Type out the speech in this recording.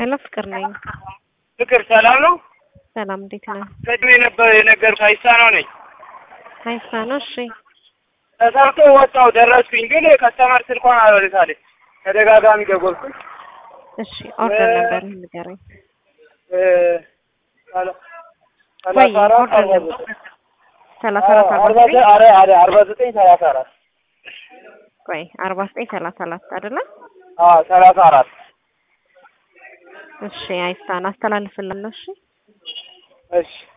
ሄሎ ፍቅር ነኝ። ፍቅር ሰላም ነው? ሰላም እንዴት ነህ? ቅድም የነበረ የነገርኩህ አይሳነው ነኝ። አይሳ ነው። እሺ ተሰርቶ ወጣው ደረስኩኝ፣ ግን ከስተመር ስልኳን አልወልታለች። ተደጋጋሚ ደወልኩኝ። እሺ ኦርደር ነበር ንገረኝ። እ ሰላ- ወይ ሰላሳ አራት ኦርደር አርባ ነበር ዘጠኝ ሰላሳ አራት አዎ፣ አርባ አርባ ዘጠኝ ዘ- አረ አረ አርባ ዘጠኝ ሰላሳ አራት ቆይ አርባ ዘጠኝ ሰላሳ አራት አይደለ? አዎ ሰላሳ አራት እሺ አይሳን አስተላልፍላለሁ። እሺ እሺ